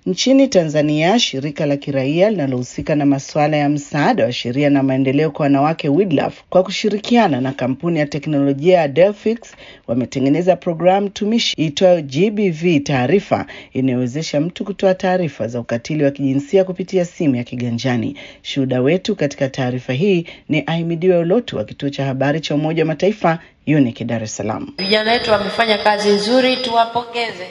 Nchini Tanzania, shirika la kiraia linalohusika na masuala ya msaada wa sheria na maendeleo kwa wanawake WiDLAF kwa kushirikiana na kampuni ya teknolojia ya Delphix wametengeneza programu tumishi iitwayo GBV Taarifa inayowezesha mtu kutoa taarifa za ukatili wa kijinsia kupitia simu ya kiganjani. Shuhuda wetu katika taarifa hii ni Ahimidiwe Ulotu wa kituo cha habari cha Umoja wa Mataifa UNIC Dar es Salaam. Vijana wetu wamefanya kazi nzuri, tuwapongeze.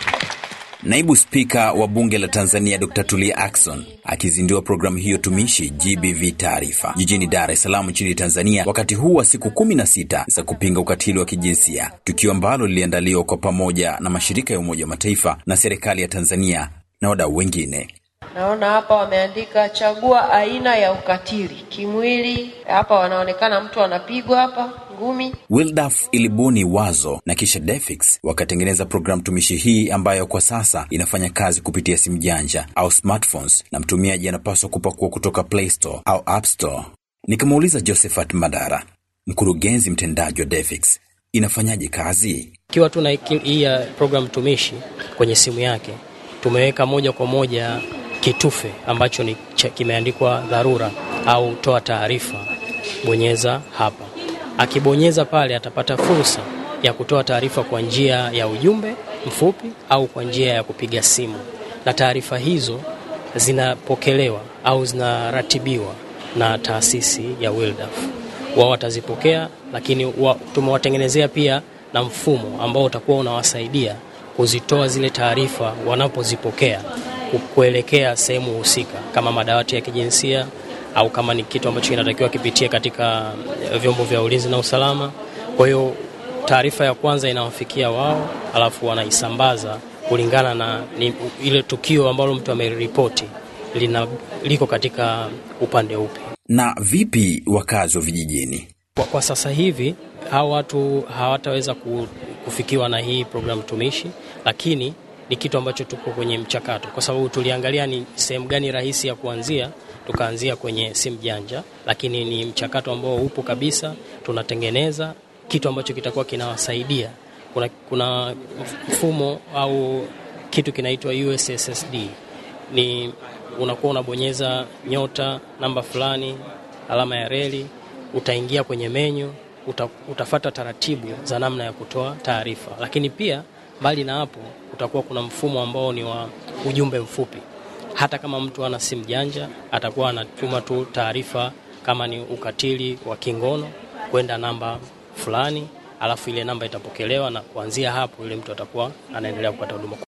Naibu Spika wa Bunge la Tanzania Dr. Tulia Ackson akizindua programu hiyo tumishi GBV Taarifa jijini Dar es Salaam nchini Tanzania, wakati huu wa siku kumi na sita za kupinga ukatili wa kijinsia, tukio ambalo liliandaliwa kwa pamoja na mashirika ya Umoja wa Mataifa na serikali ya Tanzania na wadau wengine. Naona hapa wameandika chagua aina ya ukatili kimwili. Hapa wanaonekana mtu anapigwa hapa ngumi. WiLDAF ilibuni wazo na kisha Defix wakatengeneza programu tumishi hii ambayo kwa sasa inafanya kazi kupitia simu janja au smartphones, na mtumiaji anapaswa kupakua kutoka Play Store au App Store. Nikamuuliza Josephat Madara, mkurugenzi mtendaji wa Defix, inafanyaje kazi? Ikiwa tuna hii ya program tumishi kwenye simu yake, tumeweka moja kwa moja kitufe ambacho ni kimeandikwa dharura au toa taarifa. Bonyeza hapa. Akibonyeza pale, atapata fursa ya kutoa taarifa kwa njia ya ujumbe mfupi au kwa njia ya kupiga simu, na taarifa hizo zinapokelewa au zinaratibiwa na taasisi ya WiLDAF. Wao watazipokea, lakini wa, tumewatengenezea pia na mfumo ambao utakuwa unawasaidia kuzitoa zile taarifa wanapozipokea kuelekea sehemu husika kama madawati ya kijinsia au kama ni kitu ambacho kinatakiwa kipitie katika vyombo vya ulinzi na usalama. Kwa hiyo taarifa ya kwanza inawafikia wao, alafu wanaisambaza kulingana na ni, ile tukio ambalo mtu ameripoti lina liko katika upande upi. Na vipi wakazi wa vijijini? Kwa, kwa sasa hivi hawa watu hawataweza kufikiwa na hii programu tumishi, lakini ni kitu ambacho tuko kwenye mchakato, kwa sababu tuliangalia ni sehemu gani rahisi ya kuanzia, tukaanzia kwenye simu janja, lakini ni mchakato ambao upo kabisa. Tunatengeneza kitu ambacho kitakuwa kinawasaidia. Kuna, kuna mfumo au kitu kinaitwa USSD, ni unakuwa unabonyeza nyota namba fulani alama ya reli, utaingia kwenye menyu uta, utafata taratibu za namna ya kutoa taarifa, lakini pia mbali na hapo utakuwa kuna mfumo ambao ni wa ujumbe mfupi. Hata kama mtu ana simu janja, atakuwa anatuma tu taarifa kama ni ukatili wa kingono kwenda namba fulani, alafu ile namba itapokelewa, na kuanzia hapo yule mtu atakuwa anaendelea kupata huduma.